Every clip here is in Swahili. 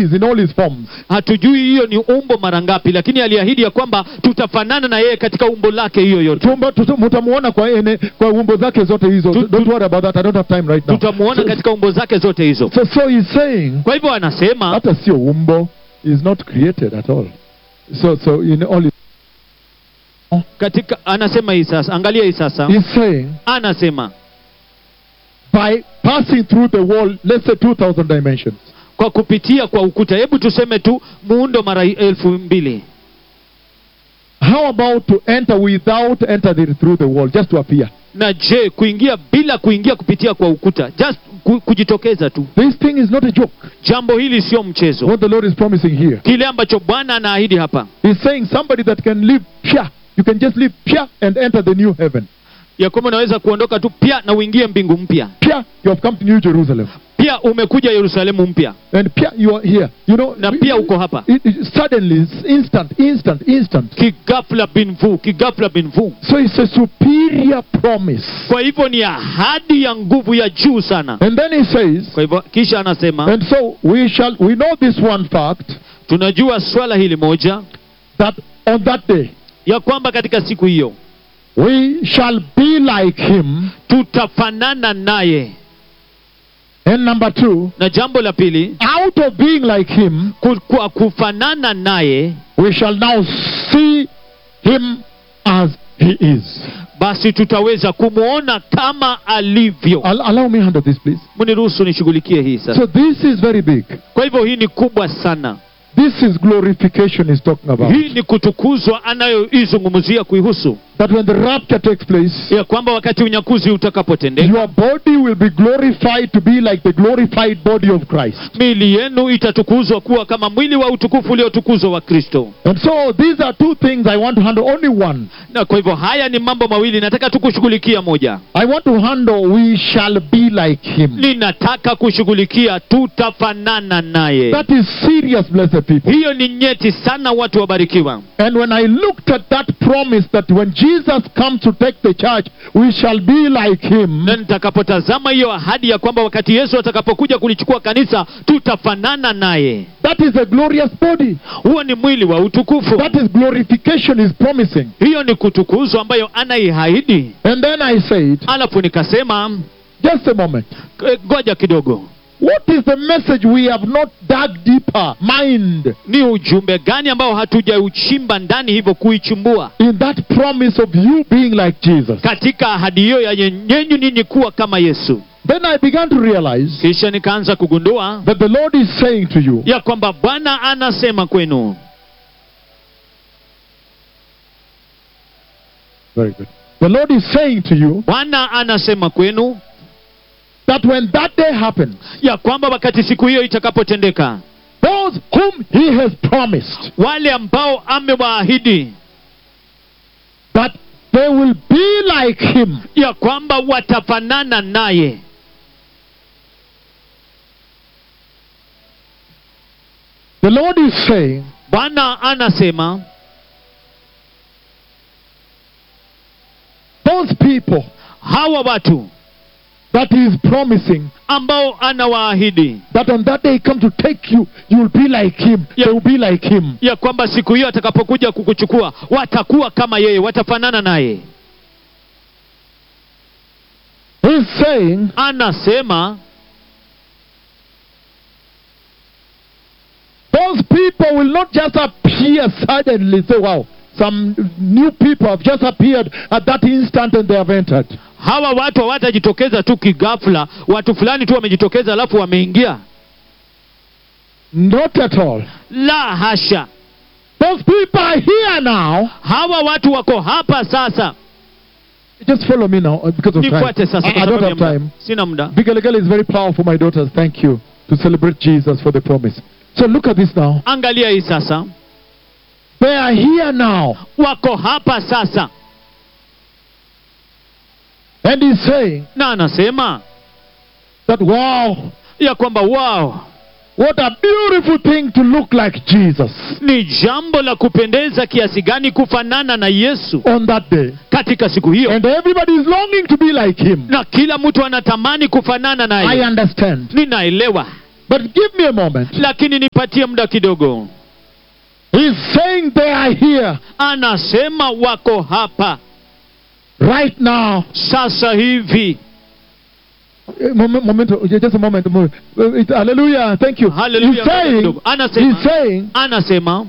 species, in all his forms. hatujui hiyo ni umbo mara ngapi lakini aliahidi ya kwamba tutafanana na yeye katika umbo lake hiyo yote Tumba- tutu- Mutamuona kwa ene, kwa umbo zake zote hizo. Tu- Don't worry about that. I don't have time right now. tutamuona So, katika umbo zake zote hizo so, so he's saying kwa hivyo anasema hata sio umbo is not created at all. So so in all his, katika anasema hii sasa angalia hii sasa he's saying anasema by passing through the wall, let's say 2,000 dimensions. kwa kupitia kwa ukuta hebu tuseme tu muundo mara elfu mbili How about to enter without entering through the wall, just to appear? na je kuingia bila kuingia kupitia kwa ukuta just ku, kujitokeza tu This thing is not a joke. jambo hili sio mchezo What the Lord is promising here. kile ambacho bwana anaahidi hapa He's saying somebody that can live pia. You can just live pia and enter the new heaven. ya kwamba unaweza kuondoka tu pia na uingie mbingu mpya Pia, you have come to New Jerusalem. pia umekuja yerusalemu mpya And pia, you are here. You know, na pia uko hapa it, it, suddenly, it's instant, instant, instant. kigafla binvu kigafla binvu So it's a superior promise. kwa hivyo ni ahadi ya nguvu ya juu sana And then he says, kwa hivyo kisha anasema and so we shall, we know this one fact tunajua swala hili moja that on that day ya kwamba katika siku hiyo we shall be like him. tutafanana naye And number two, na jambo la pili out of being like him, ku- kwa kufanana naye we shall now see him as he is. basi tutaweza kumwona kama alivyo Al- allow me handle this, please. mniruhusu nishughulikie hii sasa So this is very big. kwa hivyo hii ni kubwa sana This is glorification he's talking about. hii ni kutukuzwa anayoizungumzia kuihusu That when the rapture takes place, ya kwamba wakati unyakuzi utakapotendeka your body will be glorified to be like the glorified body of Christ. miili yenu itatukuzwa kuwa kama mwili wa utukufu uliotukuzwa wa kristo And so these are two things I want to handle. Only one. na kwa hivyo haya ni mambo mawili nataka tu kushughulikia moja I want to handle we shall be like him. ninataka kushughulikia tutafanana naye That is serious, blessed people. hiyo ni nyeti sana watu wabarikiwa And when I looked at that promise that when Jesus comes to take the church, we shall be like him. na nitakapotazama hiyo ahadi ya kwamba wakati yesu atakapokuja kulichukua kanisa tutafanana naye That is a glorious body. huo ni mwili wa utukufu That is glorification is promising. hiyo ni kutukuzwa ambayo anaihaidi And then I said, alafu nikasema just a moment. "Eh, ngoja kidogo What is the message we have not dug deeper? Mind ni ujumbe gani ambao hatujauchimba ndani hivyo kuichumbua in that promise of you being like Jesus. katika ahadi hiyo ya nyenyenyu ninyi kuwa kama yesu Then I began to realize kisha nikaanza kugundua that the Lord is saying to you, ya kwamba bwana anasema kwenu very good. The Lord is saying to you bwana anasema kwenu that when that day happens, ya kwamba wakati siku hiyo itakapotendeka those whom He has promised wale ambao amewaahidi that they will be like Him, ya kwamba watafanana naye the Lord is saying bwana anasema those people hawa watu that He is promising ambao anawaahidi that on that day He come to take you, you will be like Him. Yeah. They will be like Him. ya kwamba siku hiyo atakapokuja kukuchukua watakuwa kama yeye watafanana naye He's saying anasema those people will not just appear suddenly. Say, wow, some new people have just appeared at that instant and they have entered. hawa watu hawatajitokeza tu kigafla watu fulani tu wamejitokeza alafu wameingia Not at all. la hasha Those people are here now. hawa watu wako hapa sasa Just follow me now uh, because of time. nifuate sasa I, kwa I don't sababu ya have muda. time. sina muda Bigelegele is very powerful, my daughters. Thank you to celebrate Jesus for the promise. So look at this now. angalia hii sasa They are here now. wako hapa sasa And he's saying na anasema that, wow, ya kwamba wao what a beautiful thing to look like Jesus ni jambo la kupendeza kiasi gani kufanana na yesu on that day. katika siku hiyo And everybody is longing to be like him. na kila mtu anatamani kufanana I naye understand. ninaelewa But give me a moment. lakini nipatie muda kidogo He's saying they are here anasema wako hapa right now. sasa hivi Uh, Moment, moment, uh, just a moment. a moment. Uh, it- hallelujah. Thank you. Hallelujah. He's saying, kidogo. anasema he's saying anasema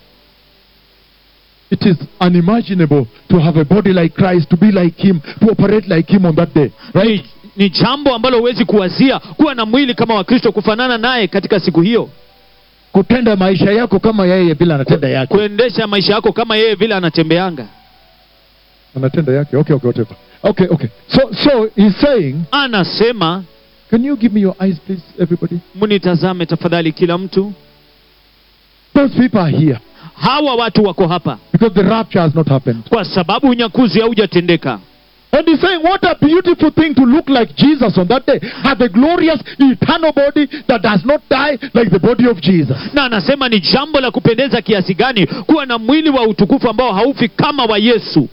it is unimaginable to have a body like Christ, to be like Him, to operate like Him on that day. Right? ni, ni jambo ambalo huwezi kuwazia kuwa na mwili kama wa kristo kufanana naye katika siku hiyo Kutenda maisha yako kama yeye vile anatenda yake. kuendesha maisha yako kama yeye vile anatembeanga Anatenda yake. Okay, okay, whatever. Okay, okay. So, so he's saying, anasema can you give me your eyes, please, everybody? mnitazame tafadhali kila mtu Those people are here hawa watu wako hapa because the rapture has not happened. kwa sababu unyakuzi haujatendeka And he's saying, what a beautiful thing to look like Jesus on that day. Have a glorious, eternal body that does not die like the body of Jesus. na anasema ni jambo la kupendeza kiasi gani kuwa na mwili wa utukufu ambao haufi kama wa yesu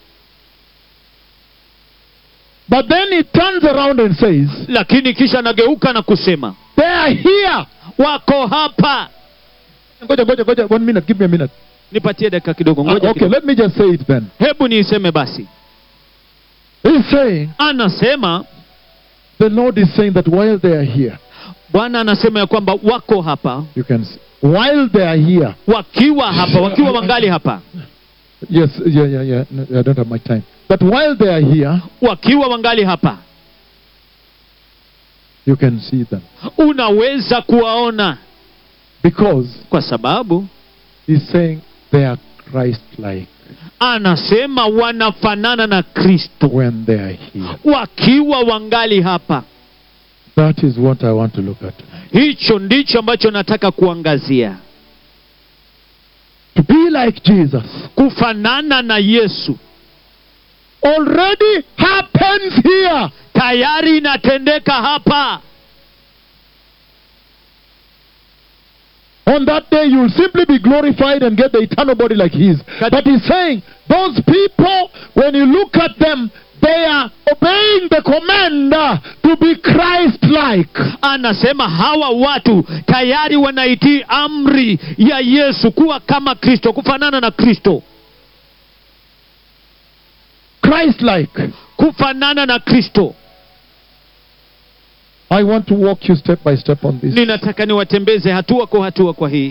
But then he turns around and says, lakini kisha anageuka na kusema they are here. wako hapa Ngoja, ngoja, ngoja. One minute. Give me a minute. nipatie dakika kidogo Uh, ngoja okay, kidogo. let me just say it then. hebu niiseme basi He's saying, anasema the Lord is saying that while they are here, bwana anasema ya kwamba wako hapa you can see, while they are here, wakiwa hapa wakiwa wangali hapa yes, yeah, yeah, yeah, no, I don't have my time. But while they are here, wakiwa wangali hapa you can see them. unaweza kuwaona Because kwa sababu he's saying they are Christ like anasema wanafanana na kristo when they are here. wakiwa wangali hapa That is what I want to look at. hicho ndicho ambacho nataka kuangazia To be like Jesus kufanana na yesu already happens here. tayari inatendeka hapa On that day, you will simply be glorified and get the eternal body like His. Kat- But He's saying, those people, when you look at them, they are obeying the command uh, to be Christ like. anasema hawa watu tayari wanaitii amri ya yesu kuwa kama kristo kufanana na kristo Christ like. kufanana na kristo I want to walk you step by step on this. ninataka niwatembeze hatua kwa hatua kwa hii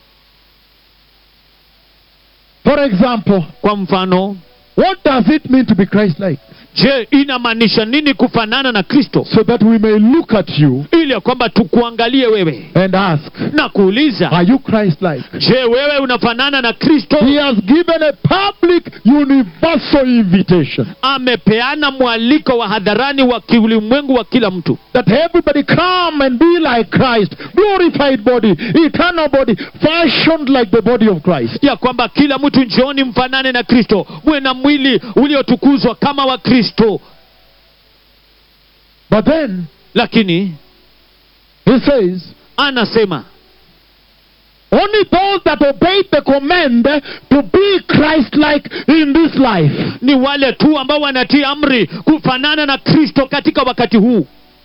For example, kwa mfano what does it mean to be Christ like? je inamaanisha nini kufanana na kristo So that we may look at you ili ya kwamba tukuangalie wewe and ask, na kuuliza Are you Christ like? je wewe unafanana na kristo He has given a public, universal invitation amepeana mwaliko wa hadharani wa kiulimwengu wa kila mtu that everybody come and be like Christ, glorified body, eternal body, fashioned like the body of Christ. ya kwamba kila mtu njooni mfanane na kristo muwe na mwili uliotukuzwa kama wa kristo But then lakini he says, anasema only those that obey the command to be Christ like in this life. ni wale tu ambao wanatii amri kufanana na kristo katika wakati huu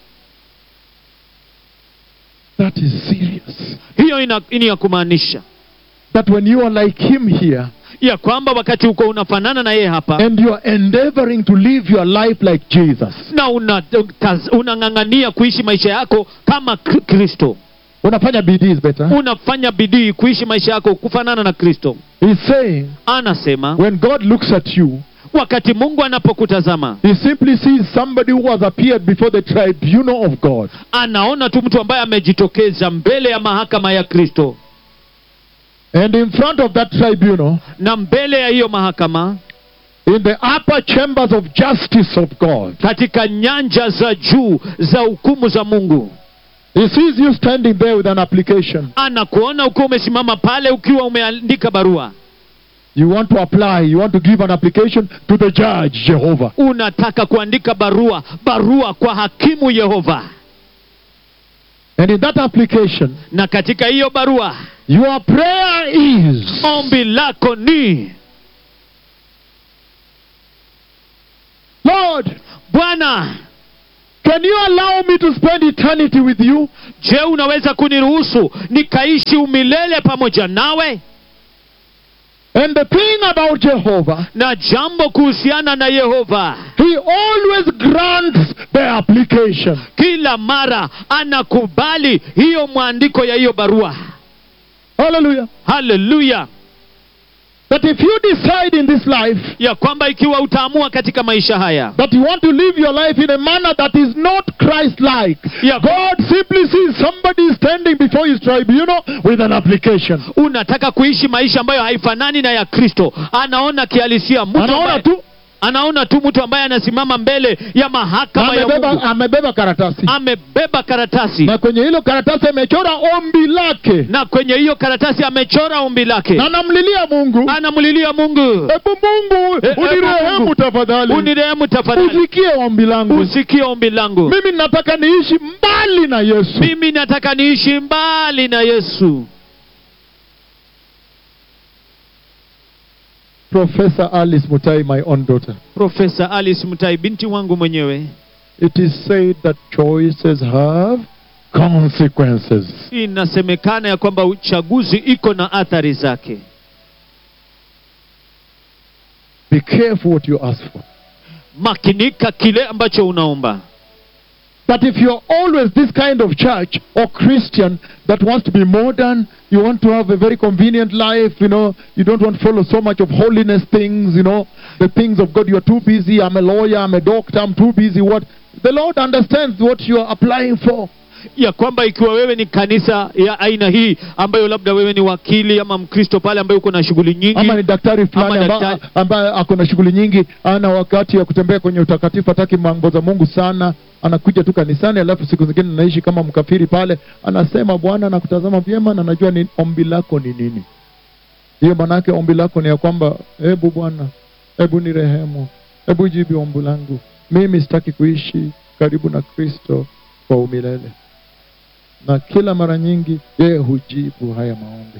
That is serious. hiyo ina, ni ya kumaanisha That when you are like him here ya kwamba wakati uko unafanana na yeye hapa and you are endeavoring to live your life like Jesus, na una- taz- unang'ang'ania kuishi maisha yako kama Kri- kristo unafanya bidii is better. unafanya bidii kuishi maisha yako kufanana na kristo He's saying, anasema when God looks at you, wakati mungu anapokutazama he simply sees somebody who has appeared before the tribunal of God. anaona tu mtu ambaye amejitokeza mbele ya mahakama ya kristo And in front of that tribunal, na mbele ya hiyo mahakama in the upper chambers of justice of God, katika nyanja za juu za hukumu za mungu he sees you standing there with an application. anakuona ukiwa umesimama pale ukiwa umeandika barua You want to apply, you want to give an application to the judge, Jehovah. unataka kuandika barua barua kwa hakimu yehova And in that application, na katika hiyo barua your prayer is ombi lako ni Lord, bwana can you allow me to spend eternity with you? je unaweza kuniruhusu nikaishi umilele pamoja nawe And the thing about Jehovah, na jambo kuhusiana na yehova He always grants the application. kila mara anakubali hiyo mwandiko ya hiyo barua Hallelujah. haleluya That if you decide in this life ya kwamba ikiwa utaamua katika maisha haya that you want to live your life in a manner that is not Christ like, Yeah. God simply sees somebody standing before His tribunal with an application. unataka kuishi maisha ambayo haifanani na ya kristo anaona kihalisia mtu Anaona ambaye- tu anaona tu mtu ambaye anasimama mbele ya mahakama ya amebeba, mungu amebeba karatasi amebeba karatasi na kwenye hilo karatasi amechora ombi lake na kwenye hiyo karatasi amechora ombi lake na anamlilia Mungu, anamlilia mungu hebu Mungu Eh, eh, unirehemu Mungu. tafadhali, unirehemu tafadhali usikie ombi langu. usikie ombi langu Mimi nataka niishi mbali na Yesu. mimi nataka niishi mbali na yesu Professor Alice Mutai, my own daughter. profesa alice mtai binti wangu mwenyewe It is said that choices have consequences. inasemekana ya kwamba uchaguzi iko na athari zake Be careful what you ask for. makinika kile ambacho unaomba But if you're always this kind of church or Christian that wants to be modern, you want to have a very convenient life, you know, you don't want to follow so much of holiness things, you know, the things of God, you're too busy, I'm a lawyer, I'm a doctor, I'm too busy, what? The Lord understands what you're applying for. ya kwamba ikiwa wewe ni kanisa ya aina hii ambayo labda wewe ni wakili ama mkristo pale ambaye uko na shughuli nyingi ama ni daktari fulani Ama amba- daktari. ambaye ako na shughuli nyingi ana wakati ya kutembea kwenye utakatifu hataki mambo za mungu sana anakuja tu kanisani alafu siku zingine anaishi kama mkafiri pale anasema bwana nakutazama vyema na najua ni ombi lako ni nini hiyo maanaake ombi lako ni ya kwamba hebu bwana hebu ni rehemu hebu jibu ombi langu mimi sitaki kuishi karibu na kristo kwa umilele na kila mara nyingi yeye hujibu haya maombi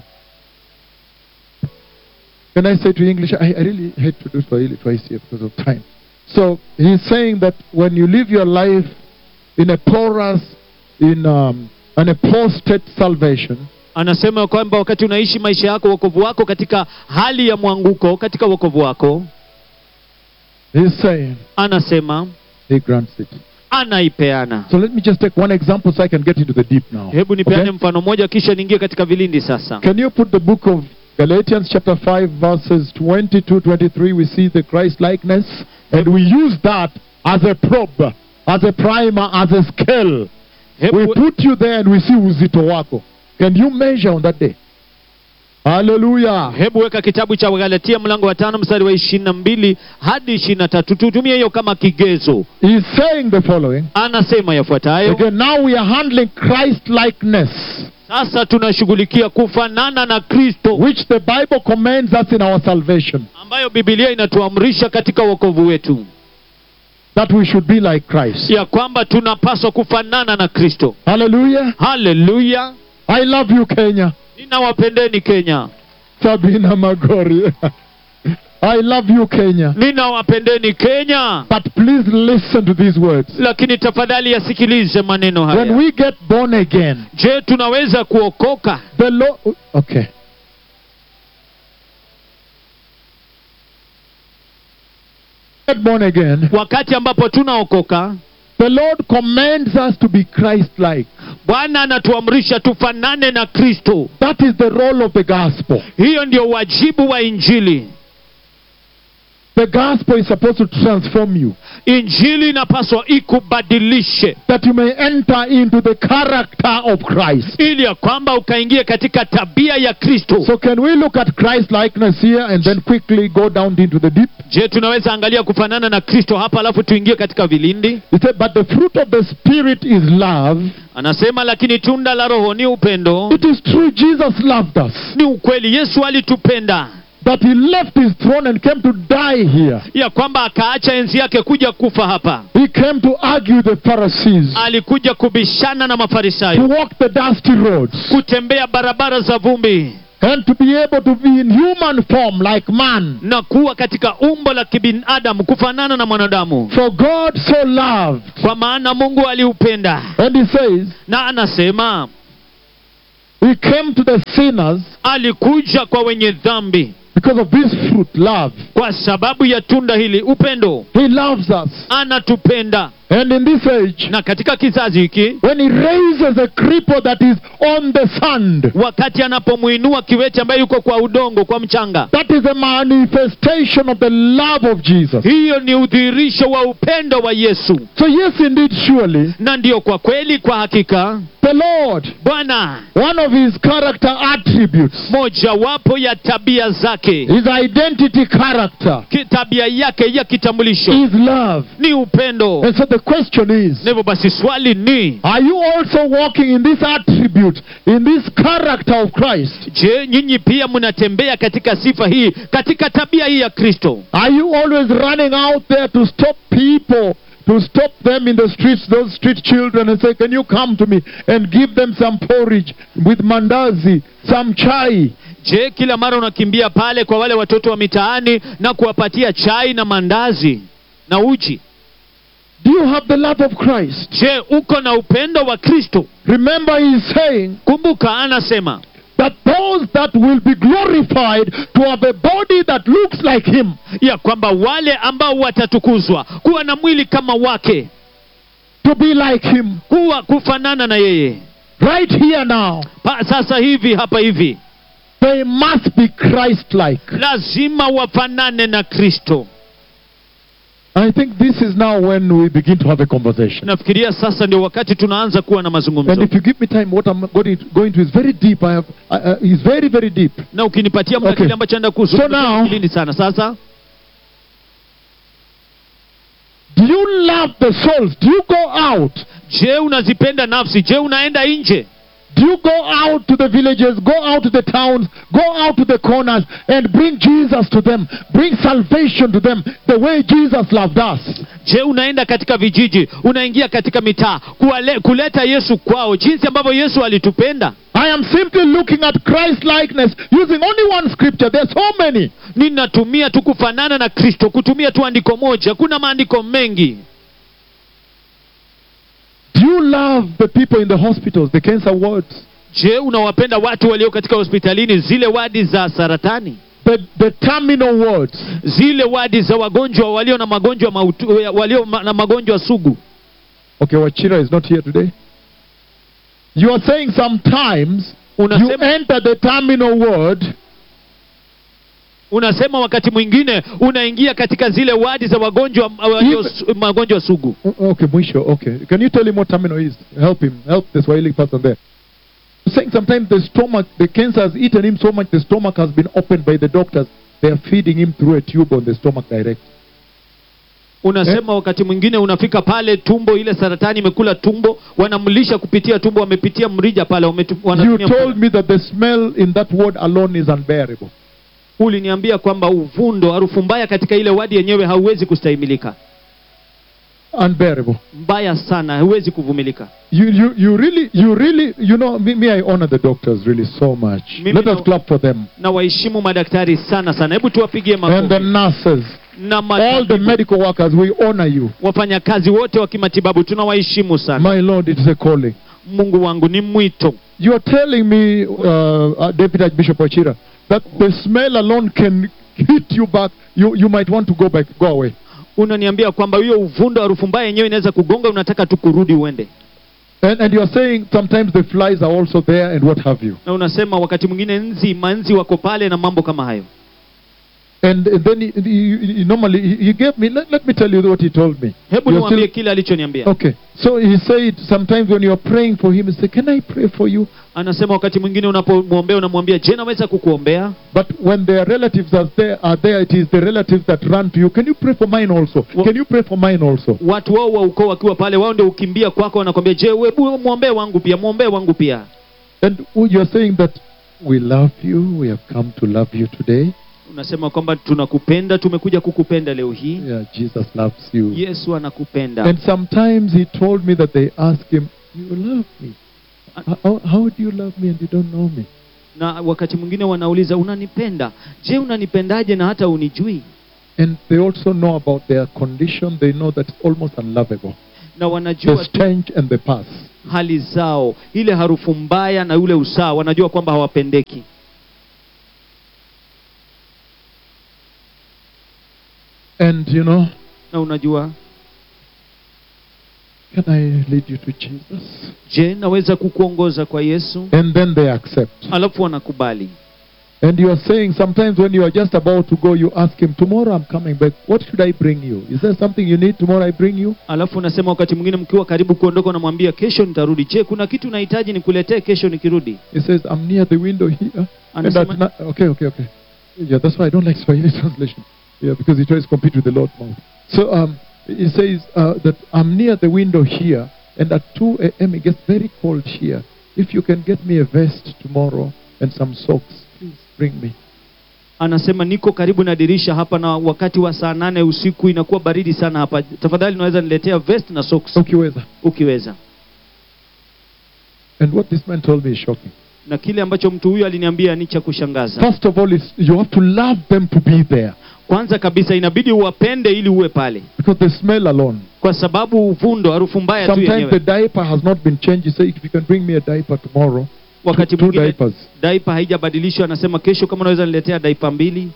Can I say to you English? I, I really hate to do Swahili twice here because of time. So he's saying that when you live your life in a porous, in um, an apostate salvation, anasema ya kwamba wakati unaishi maisha yako wokovu wako katika hali ya mwanguko katika wokovu wako he's saying anasema he grants it. anaipeana So let me just take one example so I can get into the deep now. hebu nipeane Okay? mfano mmoja kisha niingie katika vilindi sasa Can you put the book of Galatians chapter 5 verses 22 23 we see the Christ likeness and we use that as a probe as a primer as a scale we hebu, put you there and we see uzito wako can you measure on that day hallelujah hebu weka kitabu cha wagalatia mlango wa tano mstari wa ishirini na mbili hadi ishirini na tatu tutumie hiyo kama kigezo he's saying the following anasema yafuatayo again now we are handling christ likeness sasa tunashughulikia kufanana na kristo which the bible commands us in our salvation ambayo bibilia inatuamrisha katika wokovu wetu that we should be like christ ya kwamba tunapaswa kufanana na kristo hallelujah haleluya i love you kenya ninawapendeni kenya sabina magori i love you kenya ninawapendeni kenya but please listen to these words lakini tafadhali yasikilize maneno when haya we get born again je tunaweza kuokoka the Lord. Okay. Get born again. wakati ambapo tunaokoka The Lord commands us to be Christ-like. bwana anatuamrisha tufanane na kristo That is the role of the gospel. hiyo ndio wajibu wa injili The gospel is supposed to transform you, injili inapaswa ikubadilishe that you may enter into the character of Christ. ili ya kwamba ukaingie katika tabia ya kristo So, can we look at Christ-likeness here and then quickly go down into the deep? je tunaweza angalia kufanana na kristo hapa alafu tuingie katika vilindi He said, "But the fruit of the Spirit is love." anasema lakini tunda la roho ni upendo It is true, Jesus loved us. ni ukweli yesu alitupenda That he left his throne and came to die here. ya kwamba akaacha enzi yake kuja kufa hapa He came to argue the Pharisees, alikuja kubishana na to mafarisayo walk the dusty roads, kutembea barabara za vumbi and to be able to be in human form like man. na kuwa katika umbo la kibinadamu kufanana na mwanadamu For God so loved. kwa maana mungu aliupenda And he says, na anasema He came to the sinners alikuja kwa wenye dhambi because of this fruit, love. kwa sababu ya tunda hili upendo He loves us. anatupenda And in this age, na katika kizazi hiki when he raises a cripple that is on the sand, wakati anapomwinua kiwete ambaye yuko kwa udongo kwa mchanga that is a manifestation of the love of Jesus. hiyo ni udhihirisho wa upendo wa yesu So, yes, indeed, surely, na ndiyo kwa kweli kwa hakika the Lord, bwana one of his character attributes, mojawapo ya tabia zake his identity character, ki- tabia yake ya kitambulisho is love. ni upendo And so the question is, na hivyo basi swali ni are you also walking in this attribute, in this character of Christ? je nyinyi pia mnatembea katika sifa hii katika tabia hii ya kristo Are you always running out there to stop people, to stop them in the streets, those street children, and say, Can you come to me and give them some porridge with mandazi, some chai? je kila mara unakimbia pale kwa wale watoto wa mitaani na kuwapatia chai na mandazi na uji Do you have the love of Christ? je uko na upendo wa kristo Remember, he is saying kumbuka anasema that those that will be glorified to have a body that looks like him, ya kwamba wale ambao watatukuzwa kuwa na mwili kama wake to be like him, kuwa kufanana na yeye right here now, pa, sasa hivi hapa hivi they must be Christ like. lazima wafanane na kristo I think this is now when we begin to have a conversation. nafikiria sasa ndio wakati tunaanza kuwa na And mazungumzo if you give me time, what I'm going to, going to is very deep. I have, uh, uh, is very, very deep. na ukinipatia muda Okay. kile ambacho naenda So kuzungumza now- kilini sana sasa Do you love the souls? Do you go out? je unazipenda nafsi je unaenda nje Do you go out to the villages, go out to the towns, go out to the corners and bring Jesus to them? Bring salvation to them the way Jesus loved us. je unaenda katika vijiji unaingia katika mitaa kuwale- kuleta yesu kwao jinsi ambavyo yesu alitupenda I am simply looking at Christ likeness using only one scripture. There's so many. ninatumia tu kufanana na kristo kutumia tu andiko moja kuna maandiko mengi Do you love the people in the hospitals, the cancer wards, je unawapenda watu walio katika hospitalini zile wadi za saratani the, the terminal wards? zile wadi za wagonjwa walio na magonjwa mautu, walio ma, na magonjwa sugu Okay, Wachira is not here today. You are saying sometimes you unasema, enter the terminal ward unasema wakati mwingine unaingia katika zile wadi za wagonjwa walio If- su- magonjwa sugu O- Okay, Mwisho, okay. Can you tell him what terminal is? Help him. Help the Swahili person there. You're saying sometimes the stomach, the cancer has eaten him so much, the stomach has been opened by the doctors. They are feeding him through a tube on the stomach direct. unasema wakati mwingine unafika pale tumbo ile saratani imekula tumbo wanamlisha kupitia tumbo wamepitia mrija pale wametu- You wanatumia told mkono. me that the smell in that ward alone is unbearable. uliniambia kwamba uvundo harufu mbaya katika ile wadi yenyewe hauwezi kustahimilika Unbearable. mbaya sana hauwezi kuvumilika You, you, you really, you really, you know, me, me, I honor the doctors really so much. Mimi Let us no- clap for them. na waheshimu madaktari sana sana hebu tuwapigie And the makofi nurses, na all the matabibu, medical workers, we honor you. wafanyakazi wote wa kimatibabu tunawaheshimu sana My Lord, it is a calling. mungu wangu ni mwito You are telling me, uh, uh, Deputy Archbishop Ochira, that the smell alone can hit you back. You, you might want to go back, go away. unaniambia kwamba hiyo uvundo harufu mbaya yenyewe inaweza kugonga unataka tu kurudi uende And, and you are saying sometimes the flies are also there and what have you. na unasema wakati mwingine nzi manzi wako pale na mambo kama hayo And, and then he, he, he normally he, he gave me. Let, let me tell you what he told me. hebu You're niwaambie still- kile alichoniambia okay, so he said sometimes when you are praying for him, he said, "Can I pray for you?" anasema wakati mwingine unapomwombea unamwambia je naweza kukuombea But when their relatives are there, are there, it is the relatives that run to you. Can you pray for mine also? Wha- Can you pray for mine also? watu wao wa ukoo wakiwa pale wao ndio ukimbia kwako wanakwambia je webu mwombee wangu pia mwombee wangu pia And you are saying that we love you. We have come to love you today. unasema kwamba tunakupenda tumekuja kukupenda leo hii Yeah, Jesus loves you. yesu anakupenda And sometimes he told me that they ask him, "You love me? How, how do you love me and you don't know me?" na wakati mwingine wanauliza unanipenda je unanipendaje na hata unijui And they also know about their condition. They know that it's almost unlovable. na The wanajua tu stench and the pus. hali zao ile harufu mbaya na ule usaa wanajua kwamba hawapendeki And you know, na unajua can I lead you to Jesus? je naweza kukuongoza kwa yesu And then they accept. alafu wanakubali And you are saying sometimes when you are just about to go, you ask him, Tomorrow I'm coming back. What should I bring you? Is there something you need tomorrow I bring you? alafu unasema wakati mwingine mkiwa karibu kuondoka unamwambia kesho nitarudi je kuna kitu unahitaji nikuletee kesho nikirudi He says, I'm near the window here. And Anasema- at na- okay, okay, okay. Yeah, that's why I don't like Swahili translation. Yeah, because he tries to compete with the Lord mouth. So um, he says uh, that I'm near the window here, and at 2 a.m. it gets very cold here. If you can get me a vest tomorrow and some socks, please bring me. anasema niko karibu na dirisha hapa na wakati wa saa nane usiku inakuwa baridi sana hapa tafadhali unaweza niletea vest na socks Ukiweza. ukiweza And what this man told me is shocking. na kile ambacho mtu huyu aliniambia ni cha kushangaza First of all, it's, you have to love them to be there kwanza kabisa inabidi uwapende ili uwe pale because the smell alone. kwa sababu uvundo harufu mbaya tu Sometimes the yenyewe diaper has not been changed. You say, if you can bring me a diaper tomorrow, wakati two mwingine diapers. daipa haijabadilishwa anasema kesho kama unaweza niletea daipa mbili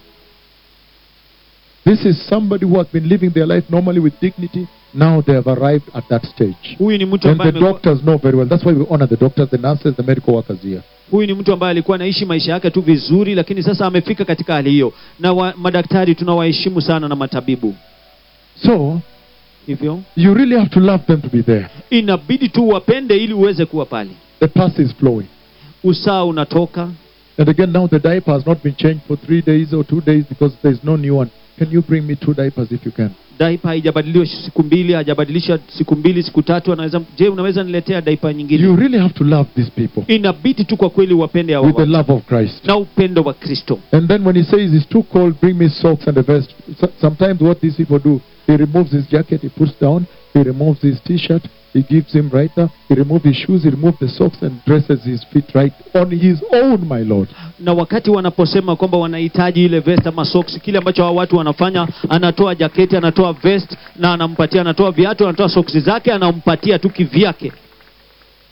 This is somebody who has been living their life normally with dignity. Now they have arrived at that stage. huyu ni mtu And ambaye the amekuwa- doctors know very well. That's why we honor the doctors, the nurses, the medical workers here. huyu ni mtu ambaye alikuwa anaishi maisha yake tu vizuri lakini sasa amefika katika hali hiyo na wa, madaktari tunawaheshimu sana na matabibu So hivyo you really have to love them to be there. inabidi tu wapende ili uweze kuwa pale The pus is flowing. usaa unatoka And again, now the diaper has not been changed for three days or two days because there's no new one. Can you bring me two diapers if you can? daipa haijabadiliwa siku mbili hajabadilisha siku mbili siku tatu anaweza je unaweza niletea daipa nyingine You really have to love these people inabidi tu kwa kweli wapende hawa with the watu love of Christ. na upendo wa kristo And then when he says it's too cold, bring me socks and a vest. So- Sometimes what these people do, he removes his jacket, he puts down, he removes his t-shirt, he gives him right now, he removes his shoes, he removes the socks and dresses his feet right on his own, my Lord. na wakati wanaposema kwamba wanahitaji ile vest ama socks kile ambacho hao watu wanafanya anatoa jaketi anatoa vest na anampatia anatoa viatu anatoa socks zake anampatia tu kivyake